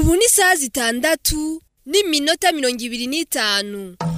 ubu ni isaha zitandatu n'iminota mirongo ibiri n'itanu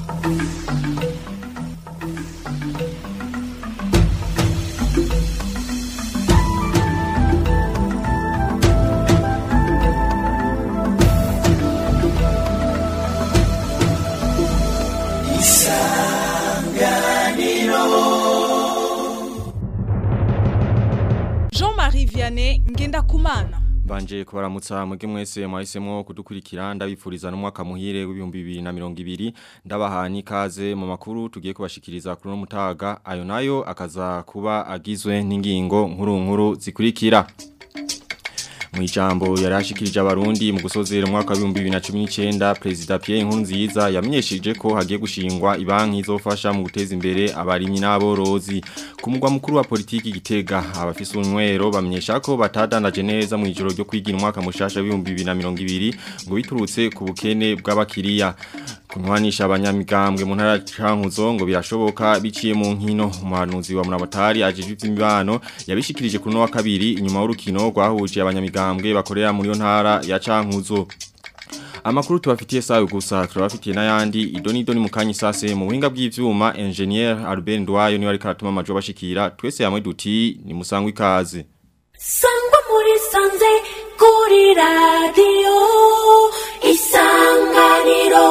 Jean-Marie Vianney Ngendakumana Banje kubaramutsa mwege mwese mwahisemo kudukurikira ndabifuriza n'umwaka muhire w'ibihumbi bibiri na mirongo ibiri ndabahani ikaze mu makuru tugiye kubashikiriza kuri no mutaga ayo nayo akaza kuba agizwe n'ingingo nkuru nkuru zikurikira Mwijambo yarashikirije abarundi mu gusozera umwaka wa 2019 President Pierre Nkurunziza yamenyesheje ko hagiye gushingwa ibanki izofasha mu guteza imbere abarimyi n'aborozi ku mugwa mukuru wa politiki gitega abafise unywero bamenyesha ko batadandaje neza mu ijoro ryo kwigira umwaka mushasha wa 2020 ngo biturutse ku bukene bw'abakiriya kunwanisha abanyamigambwe mu ntara cankuzo ngo birashoboka biciye mu nkino umuhanuzi wa Murabatari ajejwe ivy'imibano yabishikirije kuno wa kabiri inyuma y'urukino rwahuje abanyamigambwe bakorera muri yo ntara ya cankuzo Amakuru tubafitiye sawe gusa turabafitiye n'ayandi idoni idoni mukanyi sase mu buhinga bw'ivyuma engineer Albert Ndwayo niwe ariko aratuma amajo bashikira twese hamwe duti ni musangwa ikaze sangwa muri sanze kuri radiyo isanganiro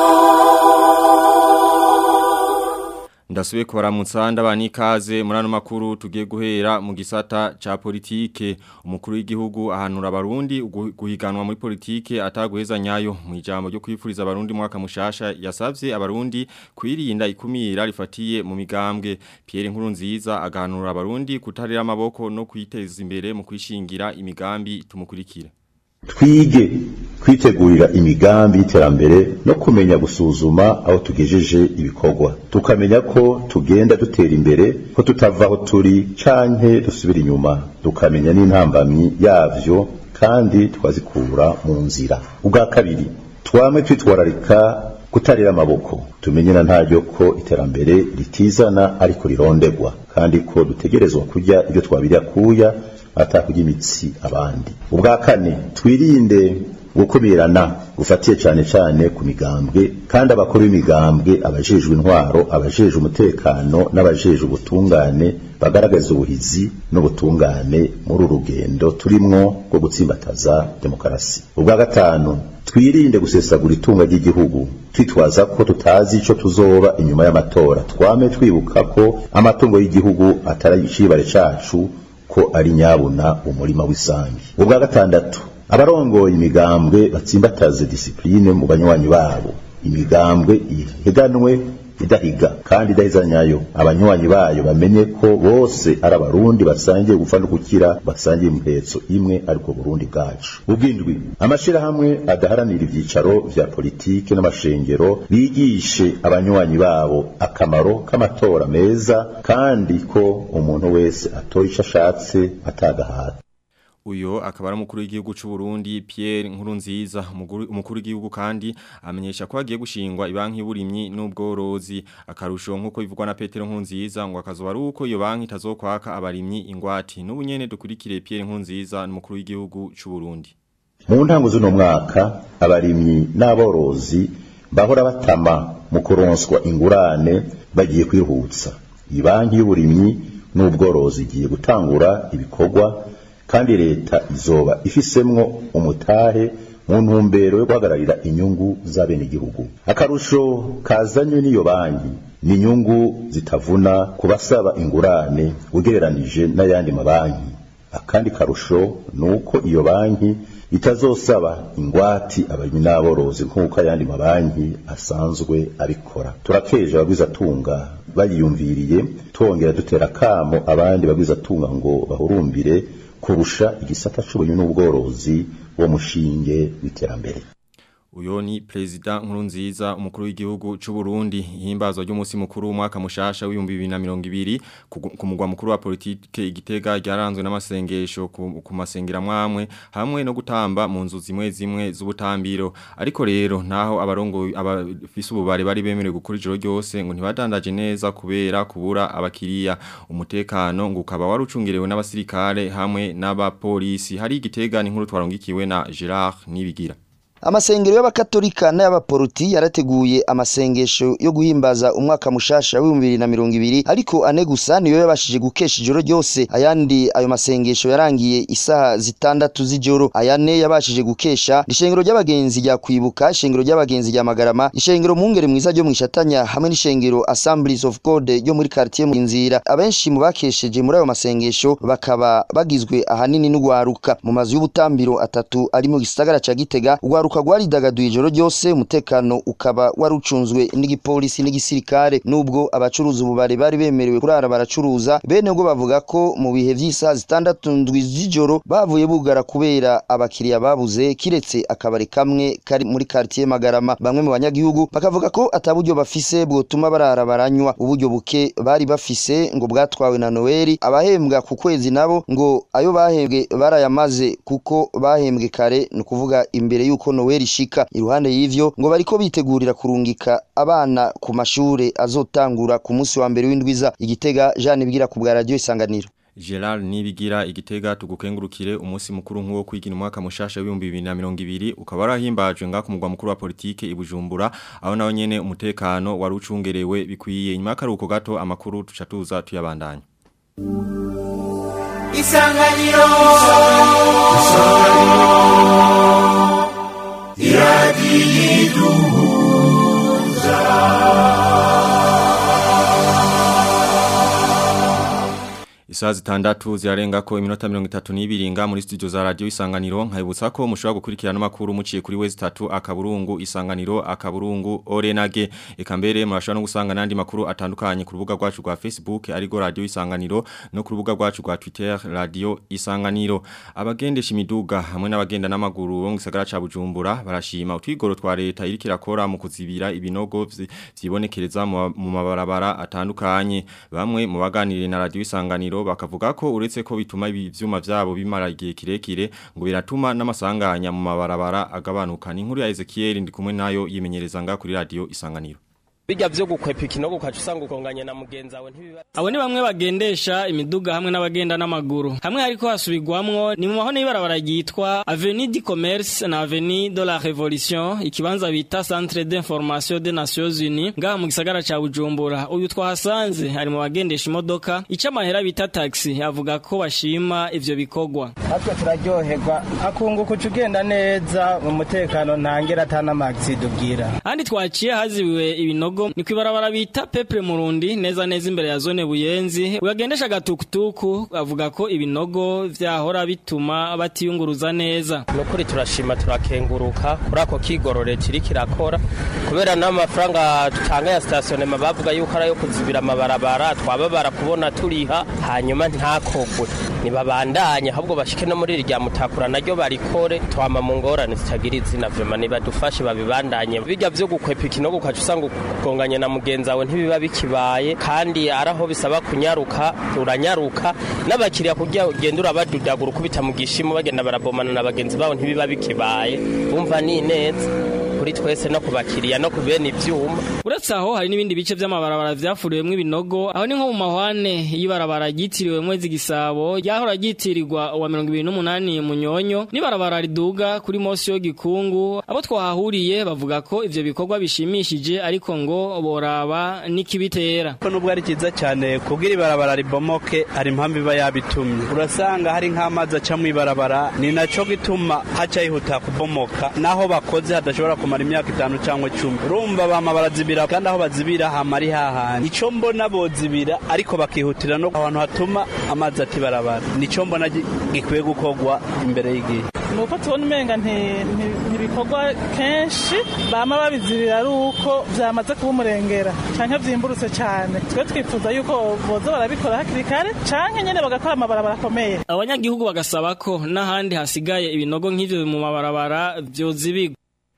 Ndasubiye kubaramutsa ndabani ikaze muri ano makuru tugiye guhera mu gisata ca politike umukuru w'igihugu ahanura abarundi ugu- guhiganwa muri politike ataguheza nyayo mu ijambo ryo kwifuriza abarundi mwaka mushasha yasavye abarundi kwirinda ikumira rifatiye mu migambwe Pierre Nkurunziza agahanura abarundi kutarira amaboko no kwiteza imbere mu kwishingira imigambi tumukurikire twige kwitegurira imigambi y'iterambere no kumenya gusuzuma aho tugejeje ibikorwa tukamenya ko tugenda dutera imbere ko tutava aho turi canke dusubira inyuma tukamenya n'intambamyi yavyo kandi twazikura mu nzira ubwa kabiri twamwe twitwararika kutarira amaboko tumenye na ntaryo ko iterambere ritizana ariko rirondegwa kandi ko dutegerezwa kurya ibyo twabirya kuya atakurya imitsi abandi ubwa kane twirinde gukumirana gufatiye cyane cyane ku migambwe kandi abakuru b'imigambwe abajejwe intwaro abajejwe umutekano n'abajejwe ubutungane bagaragaza ubuhizi n'ubutungane muri uru rugendo turimwo rwo gutsimbataza demokarasi ubwa gatanu twirinde gusesagura itunga ry'igihugu twitwaza ko tutazi ico tuzoba inyuma y'amatora twame twibuka ko amatungo y'igihugu atari icibare cacu ko ari nyabuna umurima w'isangi ubwa gatandatu abarongoye imigambwe batsimbataze disipline mu banywanyi babo imigambwe ihiganwe idahiga kandi idaheza nyayo abanywanyi bayo bamenye ko bose ari abarundi basangiye gupfa no gukira basangiye impetso imwe ariko burundi bwacu ubwindwi amashirahamwe adaharanira ivyicaro vya politike n'amashengero bigishe abanywanyi babo akamaro k'amatora meza kandi ko umuntu wese atora ico ashatse atagahata Uyo akaba ari umukuru w'igihugu c'u Burundi Pierre Nkurunziza umuguru- umukuru w'igihugu kandi amenyesha ko agiye gushingwa ibanki y'uburimyi n'ubworozi akarusho nkuko bivugwa na Petero Nkurunziza ngo akazoba ari uko iyo banki itazokwaka abarimyi ingwati n'ubu nyene dukurikire Pierre Nkurunziza n'umukuru w'igihugu c'u Burundi mu ntango z'uno mwaka abarimyi n'aborozi bahora batama mu kuronswa ingurane bagiye kwihutsa iyi banki y'uburimyi n'ubworozi igiye gutangura ibikorwa kandi leta izoba ifisemwo umutahe mu ntumbero yo guhagararira inyungu z'abenegihugu akarusho kazanywe n'iyo banki ni inyungu zitavuna ku basaba ingurane ugereranije n'ayandi mabanki akandi karusho ni uko iyo banki itazosaba ingwati abarimyi n'aborozi nk'uko ayandi mabanki asanzwe abikora turakeje abagwizatunga bayiyumviriye twongera dutera kamo abandi bagwizatunga ngo bahurumbire kurusha igisata c'uburimyi n'ubworozi wo mushinge w'iterambere Uyo ni Prezida Nkurunziza umukuru w'igihugu c'u Burundi ihimbazwa ry'umunsi mukuru w'umwaka mushasha w'ibihumbi bibiri na mirongo ibiri ku ku mugwa mukuru wa politike igitega ryaranzwe n'amasengesho ku, ku masengera mwamwe hamwe no gutamba mu nzu zimwe zimwe z'ubutambiro ariko rero naho abarongo abafise ububare bari bemerewe gukora ijoro ryose ngo ntibadandaje neza kubera kubura abakiriya umutekano ngo ukaba warucungerewe n'abasirikare hamwe n'abapolisi hari igitega n'inkuru twarongikiwe na Gerard Nibigira amasengero y'abakatolika n'ay'abaporoti yarateguye amasengesho yo guhimbaza umwaka mushasha w'ibihumbi bibiri na mirongo ibiri ariko ane gusa niyo yabashije gukesha ijoro ryose ayandi ayo masengesho yarangiye isaha zitandatu z'ijoro ayane yabashije gukesha ishengero ry'abagenzi rya kwibuka ishengero ry'abagenzi rya magarama ishengero mungere mwiza ryo mwishatanya hamwe n'ishengero assemblies of god ryo muri quartier mu nzira abenshi mu bakesheje muri ayo masengesho bakaba bagizwe ahanini n'ugwaruka mu mazu y'ubutambiro atatu ari mu gisagara ca gitega ugwaruka rwaridagaduye ijoro ryose umutekano ukaba warucunzwe n'igipolisi n'igisirikare nubwo abacuruzi ububare bari bemerewe kurara baracuruza bene bwo bavuga ko mu bihe vy'isaha zitandatu ndwi z'ijoro bavuye bugara kubera abakiriya babuze kiretse akabari kamwe kari muri quartier magarama bamwe mu banyagihugu bakavuga ko ataburyo bafise bwotuma barara baranywa uburyo buke bari bafise ngo bwatwawe na Noeli abahembwa ku kwezi nabo ngo ayo bahembwe barayamaze kuko bahembwe kare ni ukuvuga imbere yuko Noeli ishika iruhande y'ivyo ngo bariko bitegurira kurungika abana ku mashure azotangura ku munsi wa mbere w'indwiza igitega Jeanne Bigira ku bwa radio isanganiro Gerard Nibigira igitega tugukengurukire umunsi mukuru nk'uwo kwigina umwaka mushasha w'ibihumbi bibiri na mirongo ibiri ukaba warahimbajwe nga ku mugwa mukuru wa politike i Bujumbura aho naho nyene umutekano wari ucungerewe bikwiye nyuma y'akaruhuko gato amakuru tuca tuza tuyabandanya Isanganiro Isaha zitandatu zirarenga ko iminota mirongo itatu n'ibiringa muri studio za radio isanganiro nkayibutsa ko mushobora gukurikirana amakuru muciye kuri wezi tatu akaburungu isanganiro akaburungu orenage eka mbere murashobora no gusanga n'andi makuru atandukanye ku rubuga rwacu rwa Facebook arigo radio isanganiro no ku rubuga rwacu rwa Twitter radio isanganiro abagendesha imiduga hamwe n'abagenda n'amaguru bo mu gisagara ca Bujumbura barashima utwigoro twa leta iriko irakora mu kuzibira ibinogo vyibonekereza mu mabarabara atandukanye bamwe mu baganiriye na radio isanganiro bakavuga ko uretse ko bituma ibyuma byabo bimara igihe kirekire ngo biratuma n'amasanganya mu mabarabara agabanuka ni inkuru ya Ezekiel ndi kumwe nayo yimenyereza nga kuri radio isanganiro bijya byo gukwepa ikinogo ukaca usanga ukonganya na mugenzi wawe ntibiba abo ni bamwe bagendesha imiduga hamwe n'abagenda n'amaguru hamwe hariko hasubirwamwo ni mu mahone y'ibarabara ryitwa avenue du commerce na avenue de la révolution ikibanza bita centre d'information des nations unies ngaha mu gisagara ca bujumbura uyu twahasanze ari mu bagendesha imodoka ica amahera bita taxi avuga ko bashima ivyo bikorwa natwe turaryoherwa akunguka uca ugenda neza mu mutekano ntangera atanamagisida ubwira handi twaciye hazibiwe ibinogo ni kwibarabara bita Peple Murundi neza neza imbere ya zone Buyenzi uyagendesha gatukutuku avuga ko ibinogo vyahora bituma batiyunguruza neza nukuri turashima turakenguruka kuri ako kigorore kiri kirakora kubera n'amafaranga dutanga ya stationema bavuga yuko ari ayo kuzibira amabarabara twababara kubona turiha hanyuma ntakogwe nibabandanye ahubwo bashike no muri rya mutakura naryo barikore twama mu ngorane zitagira izina vyema nibadufashe babibandanye bijya vyo gukwepa ikinogo ukaca usanga ukonganye na mugenzi wawe ntibiba bikibaye kandi araho bisaba kunyaruka uranyaruka n'abakiriya kugira ugenda urabadudagura ukubita mu gishimo bagenda barabomana na bagenzi babo ntibiba bikibaye bumva ni neza kuri twese no kubakiriya no kubene ivyuma uretse aho hari n'ibindi bice vy'amabarabara vyafuriwemwo ibinogo aho ni nko mu mahwane y'ibarabara ryitiriwe mwezi gisabo ryahora ryitirirwa uwa mirongo ibiri n'umunani munyonyo n'ibarabara riduga kuri mosi yo gikungu abo twahahuriye bavuga ko ivyo bikorwa bishimishije ariko ngo boraba n'ikibitera ko nubwo ari cyiza cyane kubwira ibarabara ribomoke hari impamvu iba yabitumye urasanga hari nk'amazi aca mu ibarabara ni naco gituma haca yihuta kubomoka naho bakoze hadashobora kumara imyaka itanu cyangwa icumi urumva bama barazibira kandi aho bazibira hama ari hahandi ico mbona bozibira ariko bakihutira no ahantu hatuma amazi atibarabara nico mbona gikwiye gukorwa imbere y'igihe nuko tubona umenga ntibikorwa kenshi bama babizibira ari uko byamaze kuba umurengera canke vyimburutse cyane twe twifuza yuko boza barabikora hakiri kare canke nyene bagakora amabarabara akomeye abanyagihugu bagasaba ko n'ahandi hasigaye ibinogo nk'ivyo mu mabarabara vyozibigwa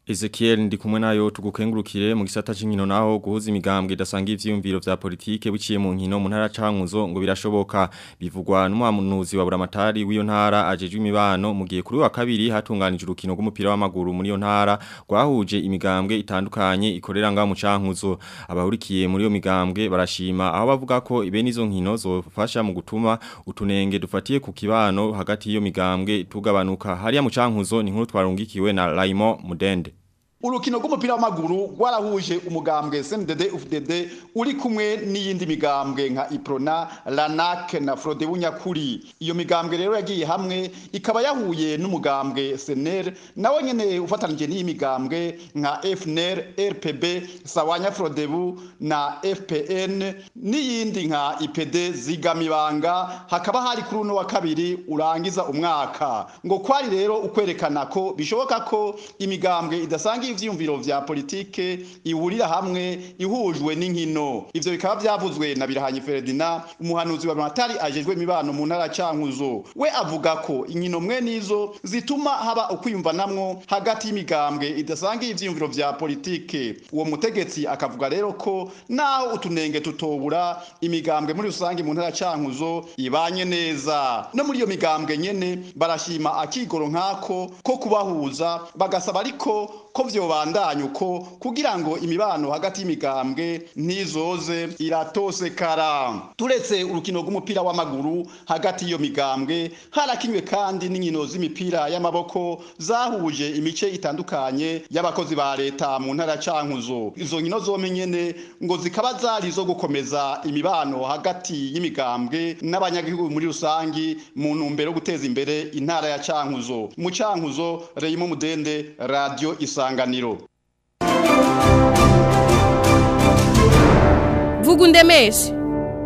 Ezekiel ndi kumwe nayo tugukengurukire mu gisata c'inkino naho guhuza imigambwe idasanga ivyiyumviro vya politike biciye mu nkino mu ntara cankuzo ngo birashoboka bivugwa n'umuhanuzi wa buramatari w'iyo ntara ajejwe imibano mu gihe kuri wa kabiri hatunganije urukino rw'umupira w'amaguru muri iyo ntara rwahuje imigambwe itandukanye ikorera ngaho mu cankuzo abahurikiye muri iyo migambwe barashima aho bavuga ko ibe nizo nkino zofasha mu gutuma utunenge dufatiye ku kibano hagati y'iyo migambwe tugabanuka hariya mu cankuzo ni nkuru twarungikiwe na Raimo Mudende urukino rw'umupira w'amaguru rwarahuje umugambwe CNDD UFDD uri kumwe n'iyindi migambwe nka Iprona Lanak na Frode Bunyakuri iyo migambwe rero yagiye hamwe ikaba yahuye n'umugambwe SNL nawe nyene ufatanije n'iyi migambwe nka FNL RPB Sawanya Frodebu na FPN n'iyindi nka IPD zigamibanga hakaba hari kuri uno wa kabiri urangiza umwaka ngo kwari rero ukwerekana ko bishoboka ko imigambwe idasanga ivyiyumviro vya politike ihurira hamwe ihujwe n'inkino ivyo bikaba vyavuzwe na Birahanyi Ferdinand umuhanuzi wa Matari ajejwe imibano mu ntara cankuzo we avuga ko inkino mwe nizo zituma haba ukwiyumvanamwo hagati y'imigambwe idasanga ivyiyumviro vya politike uwo mutegetsi akavuga rero ko naho utunenge tutobura imigambwe muri rusange mu ntara cankuzo ibanye neza no muri iyo migambwe nyene barashima akigoro nkako ko kubahuza bagasaba ariko ko vyobandanya uko kugira ngo imibano hagati y'imigambwe ntizoze iratosekara turetse urukino rw'umupira w'amaguru hagati y'iyo migambwe harakinywe kandi n'inkino z'imipira y'amaboko zahuje imice itandukanye y'abakozi ba leta mu ntara cankuzo izo nkino zompi nyene ngo zikaba zari zo gukomeza imibano hagati y'imigambwe n'abanyagihugu muri rusangi mu ntumbero yo guteza imbere intara ya cankuzo mu cankuzo Reyimo Mudende radio isanganiro vuga undemeshe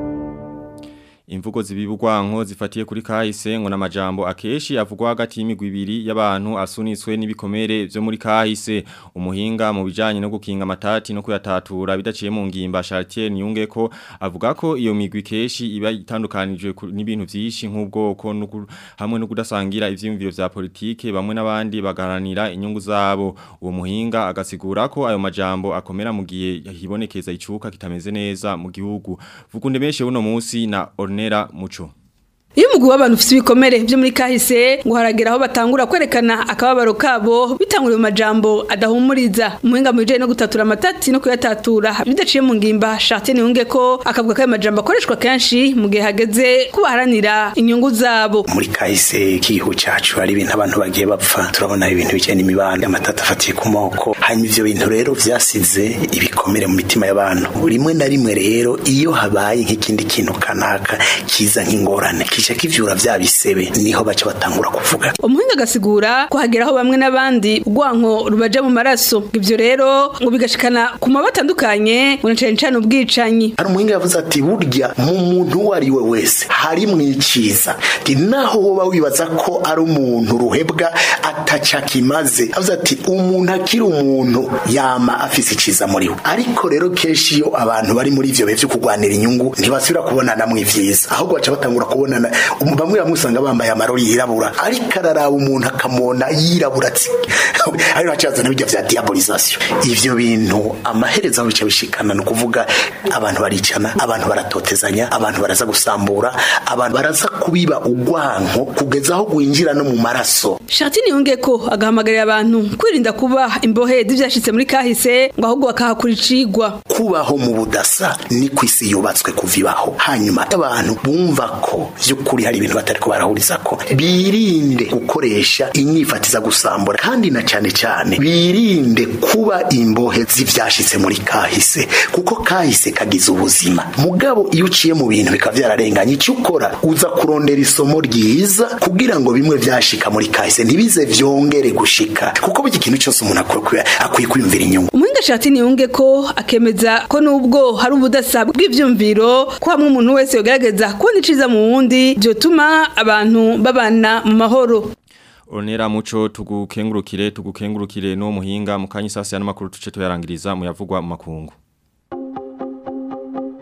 Imvugo zibibugwanko zifatiye kuri kahise ngo namajambo akeshi avugwa hagati y'imigwi ibiri y'abantu asunitswe n'ibikomere byo muri kahise umuhinga mu bijanye no gukinga amatati no kuyatatura bidaciye mu ngimba Chartier Nyunge ko avuga ko iyo migwi keshi iba itandukanijwe n'ibintu byinshi nk'ubwoko hamwe no kudasangira ivyiyumviro vya politike bamwe n'abandi bagaranira inyungu zabo uwo muhinga agasigura ko ayo majambo akomera mu gihe hibonekeza icuka kitameze neza mu gihugu vugunde meshe uno munsi na Ornera Mucho iyo umugwi w'abantu ufite ibikomere byo muri kahise ngo haragera aho batangura kwerekana akababaro kabo bitanguriye mu majambo adahumuriza umuhinga mu bijanye no gutatura amatati no kuyatatura bidaciye mu ngimba Chartier Niyunge ko akavuga ko ayo majambo akoreshwa kenshi mu gihe hageze ko baharanira inyungu zabo muri kahise k'igihugu cacu hari ibintu abantu bagiye bapfa turabona ibintu bijanye n'imibanda amatati afatiye ku moko hanyuma ivyo bintu rero vyasize ibikomere mu mitima y'abantu rimwe na rimwe rero iyo habaye nk'ikindi kintu kanaka kiza nk'ingorane kica kivyura vya bisebe niho baca batangura kuvuga umuhinga agasigura ko hageraho bamwe n'abandi urwanko rubaja mu maraso ivyo rero ngo bigashikana ku maba atandukanye ngo cane cane ubwicanyi hari umuhinga yavuze ati burya mu muntu uwo ari we wese hari mwiciza ati naho woba wibaza ko ari umuntu ruhebwa ataca kimaze avuze ati umuntu akiri umuntu yama afise iciza muri we ariko rero kenshi iyo abantu bari muri ivyo bihe vyo kurwanira inyungu ntibasubira kubonana mu ivyiza ahubwo baca batangura kubonana bamwe bamwe usanga bambaye amarori yirabura ariko araraba umuntu akamona yirabura ati ari bacazana bijya vya diabolisation ivyo bintu amaherezo aho bica bishikana ni ukuvuga abantu baricana abantu baratotezanya abantu baraza gusambura abantu baraza kubiba ugwanko kugeza aho gwinjira no mu maraso Chartier Niyunge ko agahamagarira abantu kwirinda kuba imbohe z'ivyashitse muri kahise ngo ahubwo bakahakura icigwa kubaho mu budasa ni kwisi yubatswe kuvibaho hanyuma abantu bumva ko vy'ukuri hari ibintu batariko barahuriza ko birinde gukoresha inyifatiza gusambura kandi na cane cane birinde kuba imbohe z'ivyashitse muri kahise kuko kahise kagize ubuzima mugabo iyo uciye mu bintu bikaba vyararenganye icyo ukora uza kurondera isomo ryiza kugira ngo bimwe vyashika muri kahise ntibize vyongere gushika kuko buri kintu cyose umuntu akwiye kwiyumvira inyungu umuhinga Chartier Niyunge ko akemeza ko nubwo hari ubudasa bw'ivyumviro ko hamwe umuntu wese yogerageza kubona iciza mu wundi byotuma abantu babana mu mahoro Onera muco tugukengurukire tugukengurukire no muhinga mukanyi sasa ya namakuru tuce tuyarangiriza muyavugwa mu makungu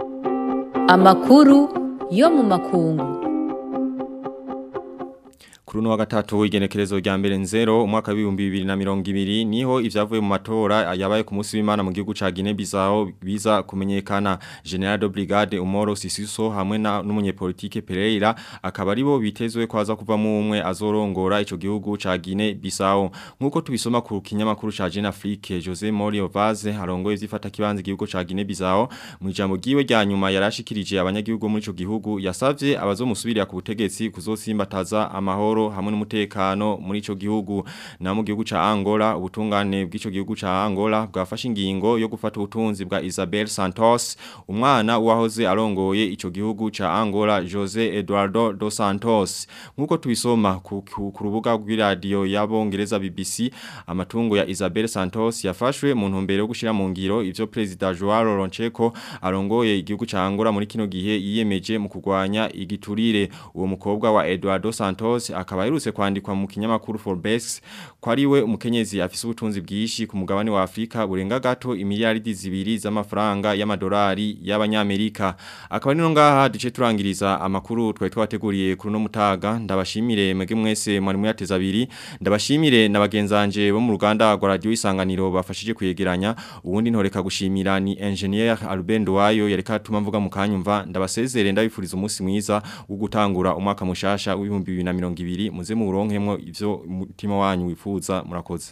Amakuru yo mu makungu Kuri Kuri uno wa gatatu igenekerezo rya mbere nzero umwaka w'ibihumbi bibiri na mirongo ibiri niho ivyavuye mu matora yabaye ku munsi w'Imana mu gihugu ca Guinea Bissau biza kumenyekana General de Brigade Umoro Sisiso hamwe na n'umunyepolitike Pereira akaba aribo bitezwe kwaza kuvamo umwe azorongora ico gihugu ca Guinea Bissau nkuko tubisoma ku kinyamakuru ca Jeune Afrique Jose Morio Vaz harongoye ivyifata kibanza igihugu ca Guinea Bissau mu ijambo giwe rya nyuma yarashikirije abanyagihugu muri ico gihugu yasavye abazomusubirira ku butegetsi kuzosimbataza amahoro hamwe n'umutekano muri ico gihugu na mu gihugu ca Angola ubutungane bw'ico gihugu ca Angola bwafashe ingingo yo gufata ubutunzi bwa Isabel Santos umwana wahoze arongoye ico gihugu ca Angola Jose Eduardo dos Santos nkuko tubisoma ku, ku, ku rubuga rw'iradio y'abongereza BBC amatungo ya Isabel Santos yafashwe mu ntumbero yo gushira mu ngiro ivyo president Joao Lourenço arongoye igihugu ca Angola muri kino gihe yiyemeje mu kugwanya igiturire uwo mukobwa wa Eduardo Santos akaba yerutse kwandikwa mu kinyamakuru Forbes ko ari we umukenyezi afise ubutunzi bwishi ku mugabane wa Afrika burenga gato imiliyaridi zibiri z'amafaranga y'amadolari y'abanyamerika akaba nino ngaha duce turangiriza amakuru twari twateguriye kuri no mutaga ndabashimire mwege mwese mwari muyateza abiri ndabashimire na bagenzanje bo mu ruganda rwa radio isanganiro bafashije kuyegeranya ubundi ntoreka gushimira ni engineer Albert Ndwayo yareka atuma mvuga mu kanyumva ndabasezere ndabifuriza umunsi mwiza wo gutangura umwaka mushasha w'ibihumbi bibiri na mirongo ibiri muze mu buronkemwo ivyo umutima wanyu wifuza murakoze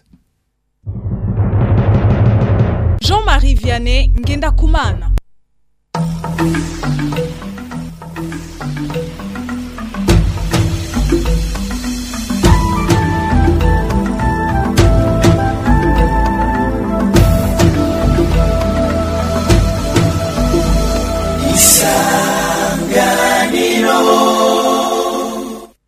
Jean-Marie Vianney Ngenda Kumana